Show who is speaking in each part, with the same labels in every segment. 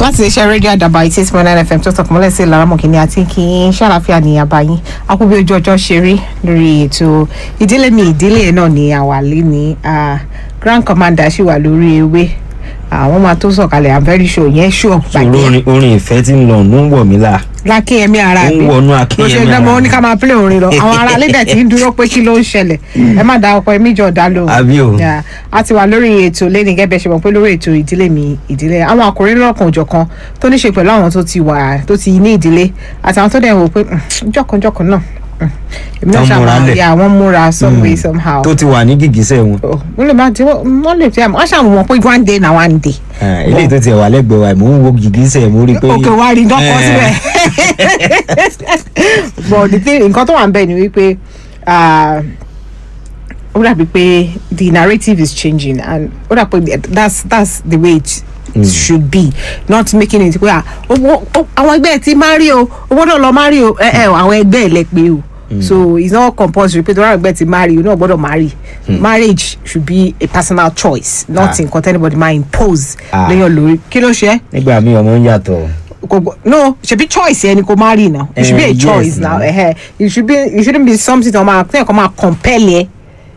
Speaker 1: láti iléeṣẹ́ rédíò àdàbà eighty eight point nine fm tó tọkàn mọ́lẹ̀ sí laramọ̀kìnní àti kí n ṣàlàfíà ní àbáyín akúbí ojú ọjọ́ ṣe rí lórí ètò ìdílé mi ìdílé náà ní àwàlẹ́ ní grand commander ṣì wà lórí ewé àwọn máa tó sọ̀kalẹ̀ i'm very sure yẹn sure
Speaker 2: sọ̀rọ̀ orin orin ìfẹ́ tí ń lọ ló ń wọ̀ mí là
Speaker 1: lákínyẹmí ara
Speaker 2: ó ń
Speaker 1: mi
Speaker 2: wọnú
Speaker 1: bó ṣe
Speaker 2: akínyẹmí
Speaker 1: dánmọ́ ó
Speaker 2: ara
Speaker 1: ní ká máa play orin lọ àwọn ará lédè tí ń dúró pé kí ló ń ṣẹlẹ̀ ẹ má da ọkọ ẹmí jọ dá lóhùn
Speaker 2: Àbí o.
Speaker 1: Yeah. a ti wà lórí ètò lẹ́ni gẹ́gẹ́ ṣe mọ̀ pé lórí ètò ìdílé mi ìdílé àwọn ọkùnrin lọ́kàn òjọ̀kan tó ní ṣe pẹ̀lú àwọn tó ti wà tó ti ní ìdílé àtàwọn tó dẹ̀ wò pé "Mm, jọ̀kanjọ̀kan náà mm, èmi náà
Speaker 2: Tán múra
Speaker 1: ṣàmà
Speaker 2: lẹ̀.
Speaker 1: ya wọ́n múra some way somehow
Speaker 2: tó ti wà ní gìgísẹ̀ wọn
Speaker 1: Oh, wọ́n lè má ti wọ́n lè fi àmọ́ wọ́n ṣàmù wọn pé one day na one day
Speaker 2: Ah, eléyìí tó ti wà lẹ́gbẹ̀ẹ́ wa mò ń wo gìgísẹ̀ mo rí i pé
Speaker 1: òkè wa rí dọ́kọ̀
Speaker 2: Eh.
Speaker 1: síbẹ̀ but the thing nǹkan tó wà ń bẹ̀ ni wípé ah, ó dàbí pé the narrative is changing and ó dàbí pé that's that's the way it should be not making it pé ah, owó ó- àwọn ẹgbẹ́ ẹ̀ ti marry o owó náà lọ marry o ẹ ẹ àwọn ẹgbẹ́ ẹ̀ lẹ pé o so it's not compulsory pé tọ́lá ẹgbẹ́ ti marry o náà gbọ́dọ̀ marry marriage should be a personal choice not
Speaker 2: Ah.
Speaker 1: nǹkan tẹ́nibọ̀dì máa impose
Speaker 2: Ah.
Speaker 1: lẹ́yìn lórí kí ló ṣe é
Speaker 2: nígbà míì ọmọ ń yàtọ̀
Speaker 1: kò gbọ no ṣebi choice ẹni kò marry now it should be a
Speaker 2: Eh, yes,
Speaker 1: choice now
Speaker 2: now.
Speaker 1: eh, it should be it shouldn't be something tó máa tẹ́yìn kan máa compel yẹ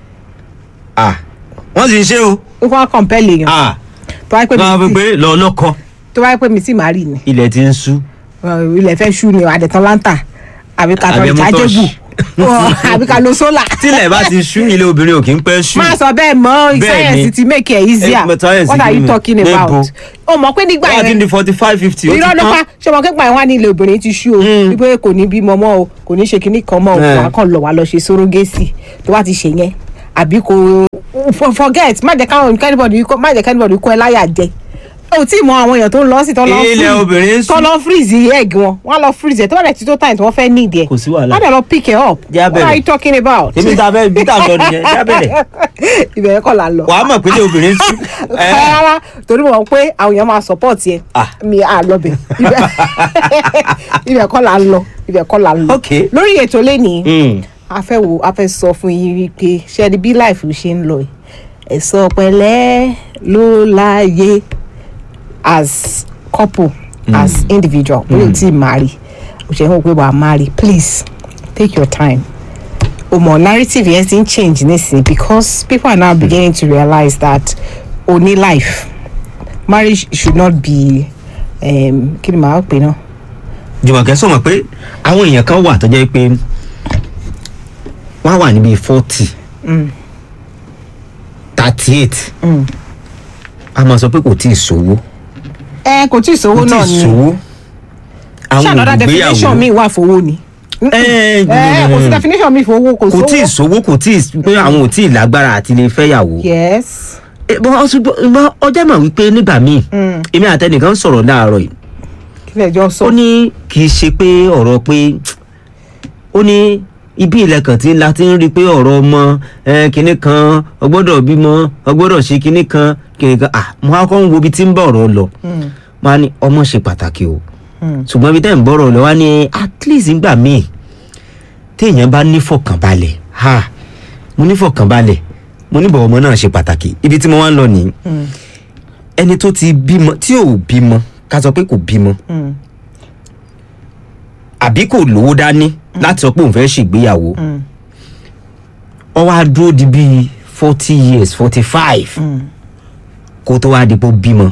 Speaker 2: ah wọ́n sì ń ṣe o
Speaker 1: ó kọ́ máa compel yẹn
Speaker 2: ah
Speaker 1: tó wáyé pé
Speaker 2: wọ́n á fi
Speaker 1: mi
Speaker 2: pé lọ lọ́kọ
Speaker 1: tó wáyé pé mi ti marry ni
Speaker 2: ilẹ̀ ti ń sú
Speaker 1: uh, ilẹ̀ fẹ́ ṣú ni àdẹ̀tán láńtà àbí ká tọ́
Speaker 2: Àbí
Speaker 1: ìjà
Speaker 2: mọ́tò
Speaker 1: jébù
Speaker 2: ṣ-
Speaker 1: àbí ká lo sólà
Speaker 2: tílẹ̀ bá ti sú ilé obìnrin ò kí ń pẹ́ sú
Speaker 1: máa sọ bẹ́ẹ̀ mọ́
Speaker 2: Bẹ́ẹ̀
Speaker 1: science
Speaker 2: ni.
Speaker 1: ti make it easier
Speaker 2: Eh, but science
Speaker 1: what are
Speaker 2: kí
Speaker 1: you
Speaker 2: ni?
Speaker 1: talking
Speaker 2: Níbo?
Speaker 1: about o mọ̀ pé nígbà
Speaker 2: wọ́n á ti
Speaker 1: yẹn
Speaker 2: di forty five fifty ó ti
Speaker 1: irọ́ ló pa
Speaker 2: tán
Speaker 1: ṣé ọmọ kẹ́gbà yẹn wá ní ilé obìnrin ti ṣú o wípé kò ní bímọ mọ́ o kò ní ṣe kinní kan mọ́ o
Speaker 2: Eh.
Speaker 1: wà á kàn lọ wà á lọ ṣe sórogésì tó bá ti ṣe yẹn àbí kò for- forget má jẹ́ káwọn kẹ́nìbọ̀dì má jẹ́ kẹ́nìbọ̀dì kó ẹ láyà jẹ o tí mọ àwọn èèyàn tó ń lọ sí tó lọ
Speaker 2: Ilẹ̀ obìnrin ń
Speaker 1: tó
Speaker 2: sùn.
Speaker 1: lọ freeze egg wọn wọn lọ freeze ẹ tó bá dẹ̀ ti tó time tí wọ́n fẹ́ need ẹ
Speaker 2: Kò sí wàhálà.
Speaker 1: wọ́n dẹ̀ lọ pick it up
Speaker 2: Jẹ́ á
Speaker 1: what are
Speaker 2: bẹ̀rẹ̀.
Speaker 1: you talking about
Speaker 2: èmi ta fẹ́ bí tà ń lọ nìyẹn jábẹ̀rẹ̀
Speaker 1: ìbẹ̀rẹ̀ kọ́ la lọ
Speaker 2: wàá mọ̀ pé ilé obìnrin sú Eh,
Speaker 1: rárá torí mo mọ̀ pé àwọn èèyàn máa support yẹn
Speaker 2: Ah.
Speaker 1: mi à lọ bẹ̀ ibẹ̀ kọ́ la ń lọ ibẹ̀ kọ́ la ń lọ
Speaker 2: Okay.
Speaker 1: lórí ètò lẹ́nìí
Speaker 2: mm,
Speaker 1: a fẹ́ wo a fẹ́ sọ fún yín wípé ṣẹ́ni bí life ṣe ń lọ yìí ẹ̀sọ́ pẹ̀lẹ́ ló láàyè as couple as individual bóyá o ti marry o ṣe ń wò pé wàá marry please take your time o mọ narrative yẹn ti ń change nísìnyí because people are now beginning to realize that o ní life marriage should not be um, kí ni màá pè náà
Speaker 2: Jùmọ̀kẹ́ sọ mọ̀ pé àwọn èèyàn kan wà tó jẹ́ pé wọ́n á wà níbi forty thirty eight a máa sọ pé kò tí ì sówó
Speaker 1: ẹ kò tí ì sówó
Speaker 2: kò tí
Speaker 1: náà
Speaker 2: ì
Speaker 1: ni
Speaker 2: sówó
Speaker 1: ṣé
Speaker 2: àwọn
Speaker 1: another definition mi
Speaker 2: olùgbéyàwó
Speaker 1: wà fowó ni.
Speaker 2: Eh,
Speaker 1: ẹ kò sí definition mi fowó kò
Speaker 2: kò tí ì
Speaker 1: sówó.
Speaker 2: sówó kò tí ì pé àwọn ò tí ì lágbára àti lè fẹ́yàwó.
Speaker 1: yes
Speaker 2: Eh, bọ́ ṣùgbọ́n ọjọ́ mọ̀ wípé nígbà míì èmi àtẹnìkan sọ̀rọ̀ láàárọ̀ yìí
Speaker 1: kí lè jọ sọ.
Speaker 2: ó ní kì í ṣe pé ọ̀rọ̀ pé ó ní ibi ìlẹ̀kàn tí la ti ń rí i pé ọ̀rọ̀ ọmọ eh, kinní kan ọgbọ́dọ̀ bímọ ọgbọ́dọ̀ ṣe kinní kan kinní kan ah mo á kọ́ ń wo ibi tí ń bọ̀ ọ̀rọ̀ lọ máa ní ọmọ ṣe pàtàkì o ṣùgbọ́n ibi tẹ́ ń bọ̀rọ̀ lọ wá ní at least nígbà míì téèyàn bá nífọ̀kànbalẹ̀ ha mo nífọ̀kànbalẹ̀ mo níbọ̀ ọmọ náà ṣe pàtàkì ibi tí mo wá ń lọ nìyí ẹni tó ti bímọ tí ò bímọ ká sọ pé kò bímọ àbí kò lówó dání láti sọ pé òun fẹ́ ṣègbéyàwó ọ wá dúró di bíi forty years forty five kó tó wá di pé ó bímọ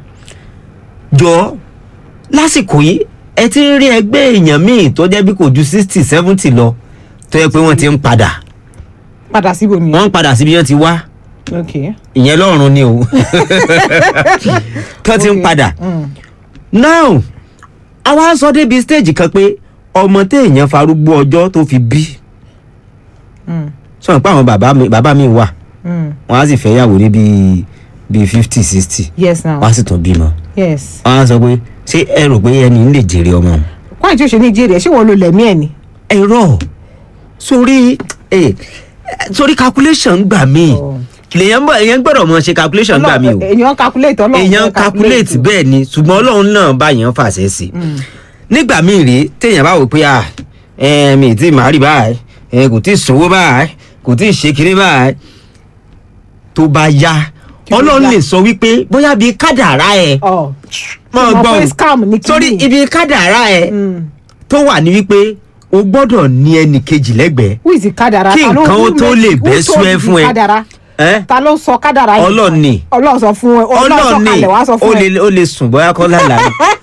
Speaker 2: jọ lásìkò yìí ẹ ti ń rí ẹgbẹ́ èèyàn míì tó jẹ́ bí kò ju sixty seventy lọ tó yẹ pé wọ́n ti ń padà
Speaker 1: padà síbò ni.
Speaker 2: wọ́n ń padà síbi wọ́n ti wá
Speaker 1: ok
Speaker 2: ìyẹn lọ́rùn ni o tó ti ń
Speaker 1: Ok.
Speaker 2: padà now àwa sọ débi stage kan pé ọmọ téèyàn farúgbó ọjọ́ tó fi bí sọ pé àwọn bàbá mi bàbá mi wà wọn á sì fẹ́ yàwó ní bíi bíi fifty sixty
Speaker 1: yes now
Speaker 2: wọn á sì tún bímọ
Speaker 1: yes.
Speaker 2: wọn á sọ pé ṣé ẹ rò pé ẹni ń lè jèrè ọmọ òun
Speaker 1: wáyé tí o ṣe ní jèrè ṣé wọn lo lẹ̀mí ẹ̀ ni.
Speaker 2: ẹ̀rọ sórí eh, sórí calculation gbà mí
Speaker 1: Oh.
Speaker 2: lèyàn bọ̀ èyàn gbọ́dọ̀ mọ ṣe calculation gbà mí o
Speaker 1: èèyàn calculate ọlọ́run
Speaker 2: èèyàn calculate bẹ́ẹ̀ ni ṣùgbọ́n ọlọ́run náà bá yàn fàṣẹ sí nígbà míì rèé téèyàn bá wò pé à ẹ mi ì tí màá rí báyìí ẹ kò tí ì sówó báyìí kò tí ì ṣe kiri báyìí tó bá yá
Speaker 1: Kí ló
Speaker 2: ọlọ́run
Speaker 1: dá?
Speaker 2: lè sọ wípé bóyá bíi kádàrá ẹ
Speaker 1: ọ
Speaker 2: máa
Speaker 1: Mo
Speaker 2: gbọ́
Speaker 1: pé
Speaker 2: o.
Speaker 1: scam ní kíní.
Speaker 2: sórí ibi kádàrá ẹ
Speaker 1: Mm.
Speaker 2: tó wà ní wípé o gbọ́dọ̀ ní ẹnì kejì lẹ́gbẹ̀ẹ́
Speaker 1: who is the kádàrá
Speaker 2: Kí
Speaker 1: Ta ló-
Speaker 2: nǹkan ó
Speaker 1: who
Speaker 2: tó
Speaker 1: make-
Speaker 2: lè
Speaker 1: who
Speaker 2: bẹ́
Speaker 1: told
Speaker 2: sú ẹ
Speaker 1: you
Speaker 2: fún ẹ?
Speaker 1: kádàrá
Speaker 2: ẹ́
Speaker 1: ta ló sọ kádàrá yìí
Speaker 2: Ọlọ́run ni.
Speaker 1: ọlọ́run sọ fún ẹ ọlọ́run sọ
Speaker 2: ọlọ́ọ̀ni
Speaker 1: kalẹ̀ wá sọ
Speaker 2: ó
Speaker 1: fún ẹ
Speaker 2: lè ó lè sùn bóyá kọ́ lálàá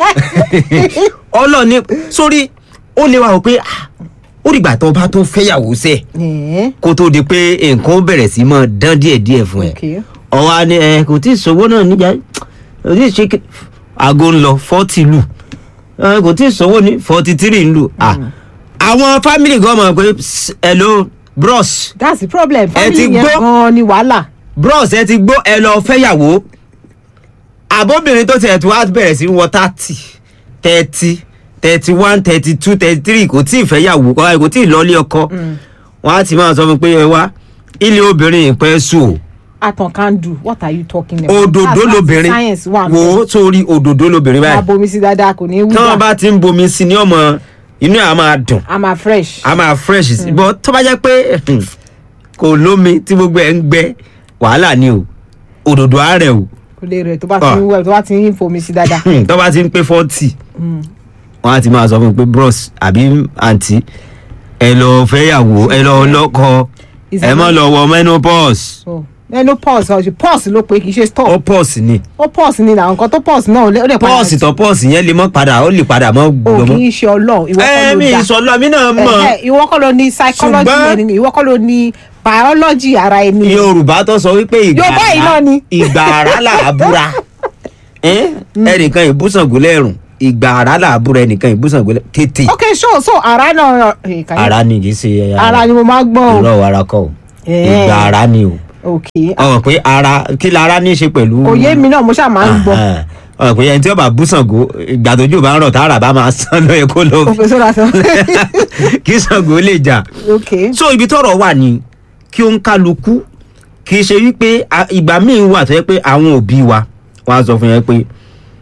Speaker 2: ọlọ́ọ̀ni sórí ó lè wà ó pé ah, ó dìgbà tó bá tó fẹ́yàwó sẹ́ẹ̀
Speaker 1: Ẹ̀ẹ́,
Speaker 2: kó tó di pé nǹkan ó bẹ̀rẹ̀ sí máa dán díẹ̀díẹ̀ fún ẹ
Speaker 1: okay.
Speaker 2: ọ̀wá ni ẹ kò tí ì sọ́wọ́ náà níjà kò tí ì ṣe kí- aago ń lọ fọ́tì lù ẹ kò tí ì sọ́wọ́ ní fọ́tì tírì ń lù à àwọn fámìlì gan mọ̀ pé "Psst, hello bros
Speaker 1: that's the problem
Speaker 2: Ẹ ti
Speaker 1: family yẹn
Speaker 2: gbọ́?
Speaker 1: gan ni wàhálà
Speaker 2: bros ẹ ti gbó ẹ lọ fẹ́yàwó àbóbìnrin tó tiẹ̀ tó wá bẹ̀rẹ̀ sí wọ thirty thirty thirty one thirty two thirty three kò tí ì fẹ́yàwó kọ́ kò tí ì lọ́ọ́lé ọkọ wọ́n á ti máa sọ fún mi pé ẹ wá ilé obìnrin ìpẹ́ sùn o
Speaker 1: atan can do what are you talking about
Speaker 2: òdòdó
Speaker 1: That's why
Speaker 2: lobìnrin
Speaker 1: science wà
Speaker 2: wò ó sórí òdòdó lobìnrin
Speaker 1: máa
Speaker 2: báyìí
Speaker 1: bomi sí dáadáa kò ní wú
Speaker 2: tí wọ́n
Speaker 1: dà
Speaker 2: bá ti ń bomi sí ní ọmọ inú ẹ̀ á máa dùn
Speaker 1: i'm a fresh
Speaker 2: á máa fresh sí bọ́ tó bá jẹ́ pé kò lómi tí gbogbo ẹ̀ ń gbẹ wàhálà ni o òdòdó àárẹ̀ o
Speaker 1: kò lè rẹ̀ tó bá ti
Speaker 2: Ah.
Speaker 1: ń wẹ̀ tó bá ti ń fomi sí dáadáa
Speaker 2: Hmm, tó bá ti ń pé forty wọ́n á ti máa sọ fún mi pé bros àbí àǹtí ẹ lọ fẹ́yàwó ẹ lọ lọ́kọ
Speaker 1: Is
Speaker 2: ẹ
Speaker 1: it
Speaker 2: má
Speaker 1: not-
Speaker 2: lọ wọ menopause
Speaker 1: so ẹnu pause ọ̀sẹ̀ pause ló pé kì í ṣe
Speaker 2: ó
Speaker 1: stop
Speaker 2: pause ni
Speaker 1: ó pause ni làwọn nǹkan tó pause náà ó lè ó lè padà
Speaker 2: pause tó pause yẹn lè mọ́ padà ó lè padà mọ́
Speaker 1: o
Speaker 2: gbọmọ.
Speaker 1: kì í ṣe ọlọ́run ìwọ kọ́
Speaker 2: ẹ
Speaker 1: ló
Speaker 2: mi
Speaker 1: dá
Speaker 2: ìsọlọ mi náà mọ̀.
Speaker 1: Ẹ̀hẹ́, ìwọ kọ́ ló ní psychology
Speaker 2: Ṣùgbọ́n-
Speaker 1: ẹni ìwọ kọ́ ló ní biology ara ẹni
Speaker 2: yorùbá tó sọ wípé ìgbà
Speaker 1: Yorùbá yìí náà ni.
Speaker 2: ìgbà àrá là á búra Ẹ́n? ẹnìkan ìbúsàngó lẹ́rùn ìgbà àrá là á búra ẹnìkan ìbúsàngó lẹ́rùn tètè
Speaker 1: ok so so ara náà eh, can you-
Speaker 2: ara ni kì í ṣe
Speaker 1: ara ni mo máa gbọ́ o
Speaker 2: irọ́ ara kọ́ o
Speaker 1: Ẹ́n.
Speaker 2: ìgbà àrá ni o
Speaker 1: ok
Speaker 2: ọ̀rọ̀ pé ara kí la ara ní í ṣe pẹ̀lú.
Speaker 1: kò yé mi náà mo ṣáà máa ń gbọ́
Speaker 2: Ahán. ọ̀rọ̀ pé ẹni tí ó bá búsàngó ìgbà tójú bá ń rọ̀ tára bá máa sán lóye kó lọ
Speaker 1: ok so that's
Speaker 2: kí Ṣàngó lè jà
Speaker 1: ok
Speaker 2: so ibi tọ́rọ̀ wà ní kí ó ń kálukú kì í ṣe wípé a- ìgbà míì wà tó yẹ pé àwọn òbí wa wọn á sọ fún yẹn pé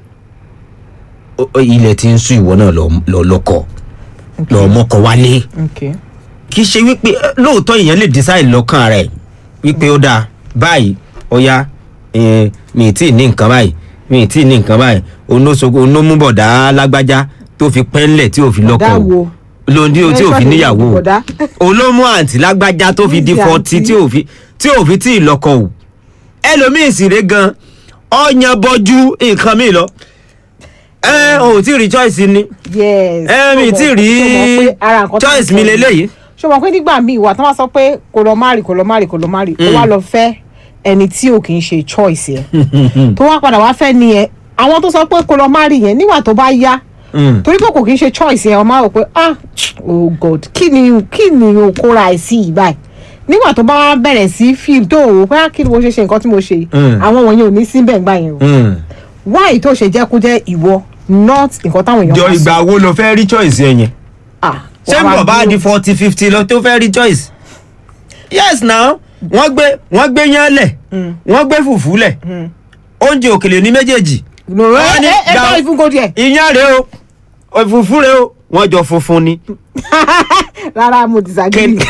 Speaker 2: "Ó- ó, ilẹ̀ tí ń sún ìwọ náà lọ- lọ lọ́kọ lọ mọ́kọ wálé
Speaker 1: ok
Speaker 2: kì í ṣe wípé eh, lóòótọ́ èèyàn lè decide lọ́kàn rẹ̀ wípé ó dáa báyìí ọ̀ya eh, mi ì tí ì ní nǹkan báyìí mi ì tí ì ní nǹkan báyìí onóṣogbo onómúbọ̀dá lágbájá tó fi pẹ́ńlẹ̀ tí ò fi lọ́kọ
Speaker 1: Bọ̀dá
Speaker 2: o
Speaker 1: wo?
Speaker 2: lóńdí o tí ò fi
Speaker 1: Ẹ
Speaker 2: níyàwó o
Speaker 1: bọ̀dá.
Speaker 2: olómú àǹtí lágbájá tó fi di
Speaker 1: Níbi
Speaker 2: fọtí
Speaker 1: àǹtí.
Speaker 2: tí ò fi tí ò fi tí ì lọ́kọ o ẹlòmíì sì rè gan ọyàn bọjú nǹkan mi lọ ẹ ò tí ì rí choice ni
Speaker 1: yes
Speaker 2: ẹ mi tí ì rí choice mi lélẹ́yìí.
Speaker 1: ṣé o mọ̀ pé nígbà míì wà tí wọ́n sọ pé kò lọ márì kò lọ márì kò lọ márì ó wá lọ fẹ́ ẹni tí ò kì í ṣe choice yẹn tó wá padà wá fẹ́ nìyẹn àwọn tó sọ pé kò lọ márì yẹn nígbà tó bá yá
Speaker 2: Mm.
Speaker 1: torí pé kò kì í ṣe choice yẹn ọmọ àwọn pé ah oh god kí ni kí ni o kóra ẹ̀ sí yìí báyìí nígbà tó bá wá bẹ̀rẹ̀ sí fíìmù tó wò ó pé ah kí ni mo ṣe ṣe nǹkan tí mo ṣe yìí
Speaker 2: Mm.
Speaker 1: àwọn wọ̀nyẹn ò ní síbẹ̀ ńgbà yẹn o
Speaker 2: Mm.
Speaker 1: why tó ṣe jẹ́ kó jẹ́ ìwọ not nǹkan táwọn èèyàn
Speaker 2: jọ
Speaker 1: máa sọ.
Speaker 2: ìgbà wo lo fẹ́ rí choice yẹn yẹn
Speaker 1: Ah,
Speaker 2: ṣé
Speaker 1: wàá
Speaker 2: bọ̀ bá
Speaker 1: dúró.
Speaker 2: di forty fifty lọ tó fẹ́ rí choice yes now wọ́n gbé wọ́n gbé yán lẹ̀ wọ́n gbé fùfú lẹ̀ oúnjẹ òkèlè ní méjèèjì
Speaker 1: no ẹ
Speaker 2: Wọ́n ní
Speaker 1: ẹ ẹ
Speaker 2: gbà-
Speaker 1: bá ìfún kò díẹ̀
Speaker 2: iyán rèé o òfùfú rèé o wọ́n jọ funfun ni
Speaker 1: rárá mo disagree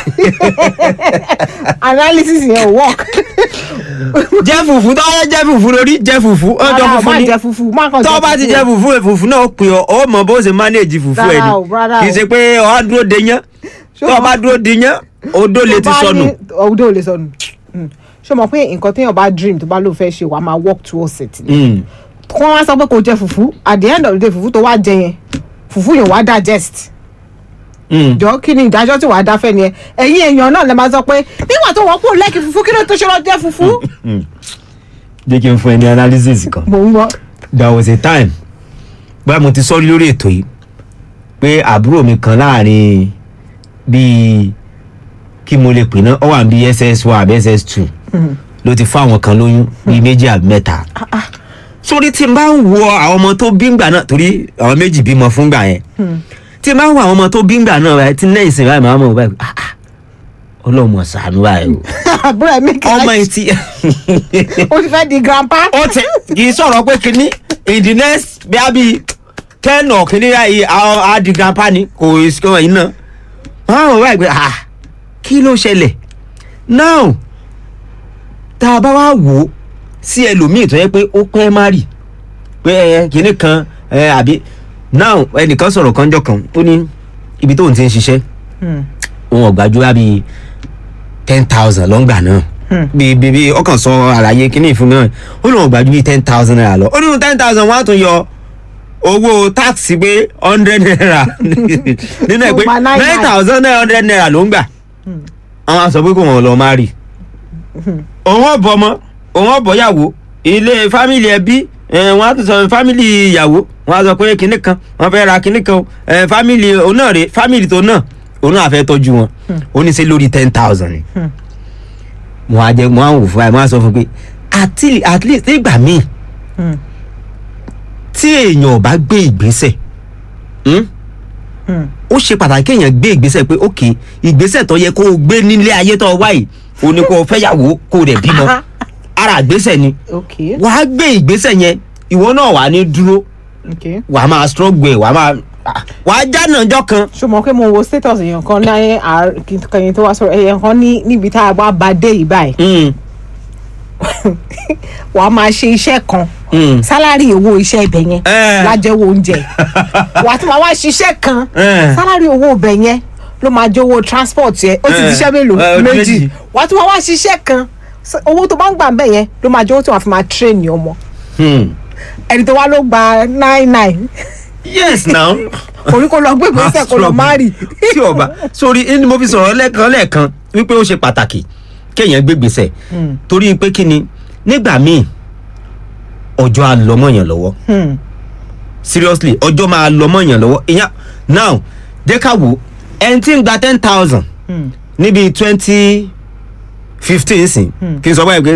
Speaker 1: analysis yẹn ò work
Speaker 2: jẹ́ fùfú tó yẹ jẹ́ fùfú lórí jẹ́ fùfú wọ́n jọ
Speaker 1: rárá o
Speaker 2: funfun
Speaker 1: má
Speaker 2: ni
Speaker 1: jẹ fufu má kàn
Speaker 2: tó bá ti jẹ́ fùfú ẹ̀ fùfú náà ó pè ọ́ ó mọ bó ṣe manage fùfú ẹ̀
Speaker 1: Rárá o,
Speaker 2: ni
Speaker 1: rárá o.
Speaker 2: kì í ṣe pé ọ̀ á dúró de yán
Speaker 1: Ṣé
Speaker 2: tó o
Speaker 1: o
Speaker 2: bá
Speaker 1: mọ̀-
Speaker 2: dúró de yán odó lè ti sọnù.
Speaker 1: ọdún ò lè sọnù Mm. ṣé o mọ̀ pé nǹkan téèyàn bá dream tó bá lóun fẹ́ ṣe wàá máa work towards it ni
Speaker 2: Mm.
Speaker 1: kí wọ́n wá sọ pé kò jẹ fufu at the end of the day fufu tó wá jẹ yẹn fufu yẹn wàá digest
Speaker 2: Mm.
Speaker 1: jọ kí ni ìdájọ́ tí wàá dá fẹ́ ni ẹ ẹ̀yin èèyàn náà lè máa sọ pé nígbà tó wọ́n kúrò lẹ́kì fufu kí ló tó ṣe lọ jẹ fufu
Speaker 2: jẹ́ kí n fún ẹ ní analysis kan.
Speaker 1: mò ń gbọ́
Speaker 2: there was a time bóyá mo ti sọ lórí ètò yìí pé àbúrò mi kan láàrin bíi kí mo lè pè náà ó wà bí ss one àbí ss two ló ti fún àwọn kan lóyún bíi méjì àbí mẹ́ta sórí tí n bá ń wo àwọn ọmọ tó bí ngbà náà torí àwọn méjì bímọ fún gbà yẹn tí n bá ń wo àwọn ọmọ tó bí ngbà náà báyìí tí ní ìsìn báyìí màá mọ̀ báyìí ah ah ọlọ́mọ ṣàánú báyìí o
Speaker 1: àbúrò ẹ̀ make
Speaker 2: ọmọ
Speaker 1: it
Speaker 2: yìí ti
Speaker 1: ó ti fẹ́ di grandpa
Speaker 2: ó ti kì í sọ̀rọ̀ pé kínní in the next bí a bí ten or kínní yìí àwọn adigunpa ni kò sí kò yín náà wọ́n á wọ̀ báyìí pé ah kí ló ṣẹlẹ̀ now tá a bá wá wò ó sí ẹlòmíì tó yẹ pé ó pẹ́ má rì pé ẹ kinní kan ẹ àbí now ẹnìkan sọ̀rọ̀ kan jọ kan ó ní ibi tóun ti ń ṣiṣẹ́
Speaker 1: Hmm.
Speaker 2: òun ọ̀gbájú wá bíi ten thousand lọ́ngbà náà bíi bíi bíi ọkàn sọ àlàyé kínní ìfún náà ó lóun ọ̀gbájú bíi ten thousand naira lọ ó nínú ten thousand wọ́n á tún yọ owó táàsì pé hundred naira nínú ẹ̀ pé
Speaker 1: Ó máa nine
Speaker 2: nine thousand nine hundred naira ló ń gbà àwọn á sọ pé kò wọ́n lọ má rì òun ọ̀bọ̀ ọmọ òun ọ̀bọ̀ yàwó ilé fámìlì ẹbí ẹ, wọ́n á tún sọ fámìlì ìyàwó wọ́n á sọ pé kinní kan wọ́n fẹ́ ra kinní kan o ẹ, fámìlì òun náà rè fámìlì tó náà òun náà fẹ́ tọ́jú wọn ó ní ṣe lórí ten thousand ni mo á jẹ mo á wò fún ẹ mo á sọ fún pé at le- at least nígbà míì
Speaker 1: Hmm.
Speaker 2: tí èèyàn ò bá gbé ìgbésẹ̀ hmm?
Speaker 1: Hmm.
Speaker 2: ó ṣe pàtàkì kéèyàn gbé ìgbésẹ̀ pé ok ìgbésẹ̀ tó yẹ kó o gbé nílé ayé tó o wá yìí o ní kó o fẹ́yàwó kó o dẹ̀ bímọ ara ìgbésẹ̀ ni
Speaker 1: ok
Speaker 2: wàá gbé ìgbésẹ̀ yẹn ìwọ náà wà ní dúró
Speaker 1: ok
Speaker 2: wàá máa struggle ẹ̀ wàá máa ah, wàá jánà ọjọ́ kan.
Speaker 1: ṣùgbọ́n pé mo wo status èèyàn kan ní kẹyìn tó wá sọ̀rọ̀ èèyàn kan ní níbi tá a wá bá dé yìí báyìí
Speaker 2: Mm,
Speaker 1: wà á máa ṣe iṣẹ́ kan
Speaker 2: mm.
Speaker 1: sálárì owó iṣẹ́ ibẹ̀ yẹn
Speaker 2: Eh.
Speaker 1: lájẹ́wọ́ oúnjẹ wà á tún máa wá ṣiṣẹ́ kan
Speaker 2: Eh.
Speaker 1: sálárì owó ibẹ̀ yẹn ló máa jẹ́ owó transport yẹn ó ti
Speaker 2: Eh.
Speaker 1: ṣiṣẹ́ mélòó
Speaker 2: Eh, ó di
Speaker 1: méjì
Speaker 2: méjì.
Speaker 1: wà á tún máa wá ṣiṣẹ́ kan S- owó tó bá ń gbà ń bẹ̀ yẹn ló máa jẹ́ owó tí wọ́n fi máa train ọmọ
Speaker 2: Hmm.
Speaker 1: ẹni tó wá ló gba nine nine
Speaker 2: yes now.
Speaker 1: orí kò lọ gbé ìgbésẹ̀ kò lọ má rì
Speaker 2: tí ọba sórí ni mo fi sọ̀rọ̀ lẹ́ẹ̀kan lẹ́ẹ̀kan wípé ó ṣe pàtàkì kéèyàn gbé gbèsè torí pé kí ni nígbà míì ọjọ́ á lọ mọ́yàn lọ́wọ́ seriously ọjọ́ máa lọ mọ́yàn lọ́wọ́ ìyẹn now jẹ́ ká wò ẹni tí ń gba ten thousand níbi twenty fifteen sìn kí n sọ báyìí pé